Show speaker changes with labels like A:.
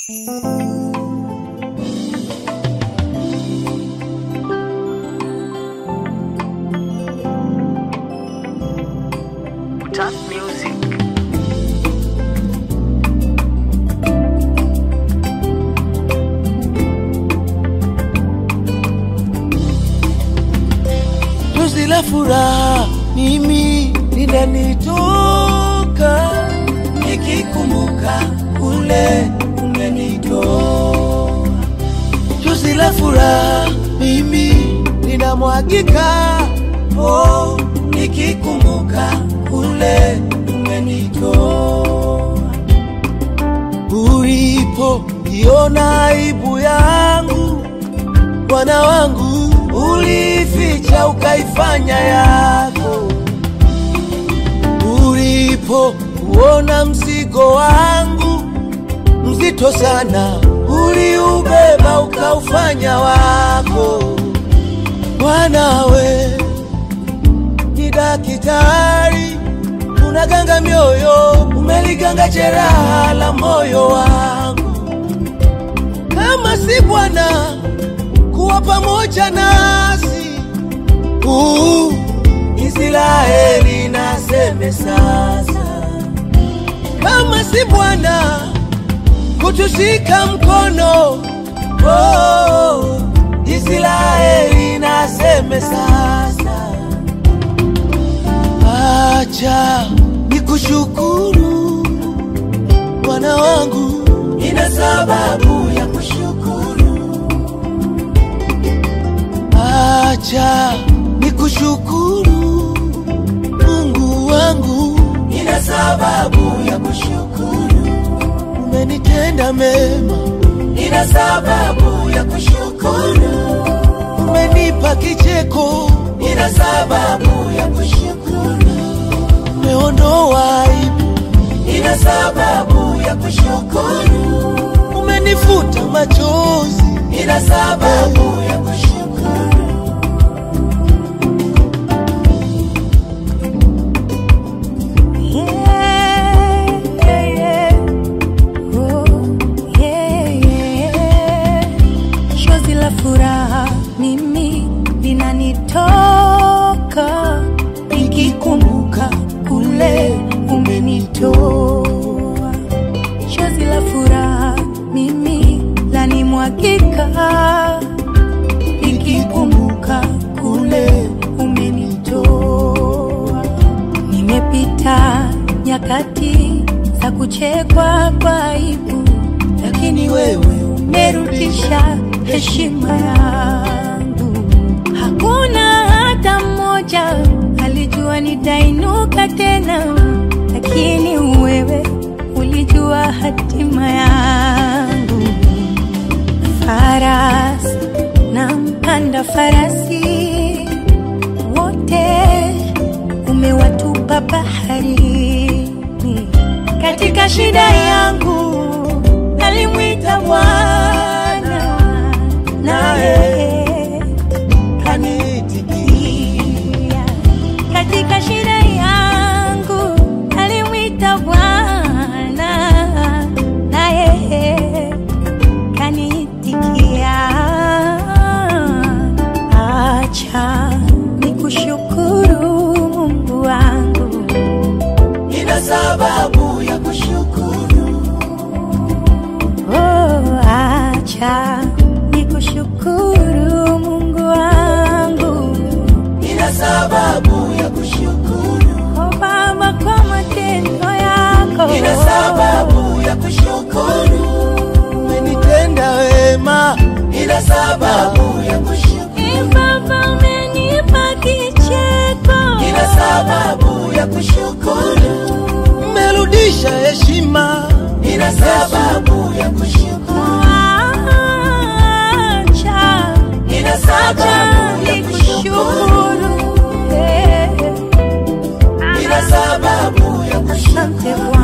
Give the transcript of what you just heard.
A: Top music.
B: Chozi la furaha mimi linanitoka nikikumbuka kule umenitoa. Chozi la furaha mimi linamwagika oh, nikikumbuka kule umenitoa. Ulipo iona aibu yangu Bwana wangu ulificha ukaifanya yako, ulipo uona mzigo wangu mzito sana, uliubeba ukaufanya wako. Mwanawe ni daktari, unaganga mioyo, umeliganga jeraha la moyo wangu. Kama si Bwana kuwa pamoja nasi. Uh, Israeli naseme sasa, kama si Bwana kutushika mkono. Oh, Israeli naseme sasa, acha nikushukuru Bwana wangu, nina sababu ya kushukuru. Acha nikushukuru Mungu wangu, nina sababu ya kushukuru. Umenitenda mema, nina sababu ya kushukuru. Umenipa kicheko, nina sababu ya kushukuru. Umeondoa aibu, nina sababu ya kushukuru. Umenifuta machozi, nina sababu ya kushukuru.
C: Chozi la furaha mimi linanitoka nikikumbuka kule umenitoa. Chozi la furaha mimi lanimwagika nikikumbuka kule umenitoa. Nimepita nyakati za kuchekwa kwa aibu, lakini wewe umerudisha heshima yangu. Hakuna hata mmoja alijua nitainuka tena, lakini wewe ulijua hatima yangu. Farasi na mpanda farasi wote umewatupa baharini. Katika shida yangu nalimwita Bwana, naye
B: Kanitikia
C: katika shida yangu nalimwita Bwana, naye kanitikia. Acha nikushukuru Mungu wangu,
B: nina sababu ya kushukuru.
C: oh, acha nikushukuru Mungu wangu,
B: Nina sababu ya kushukuru.
C: oh Baba, kwa matendo yako
B: Nina sababu ya kushukuru. Umenitenda wema. Nina sababu ya kushukuru.
C: Ee Baba, umenipa kicheko
B: Nina sababu ya kushukuru. Umerudisha heshima. Nina sababu ya kushukuru.
C: Acha
B: Nina
C: acha
B: sababu ya kushukuru.
C: nikushukuru, Eh,
B: Nina sababu ya kushukuru.
C: asante Bwana.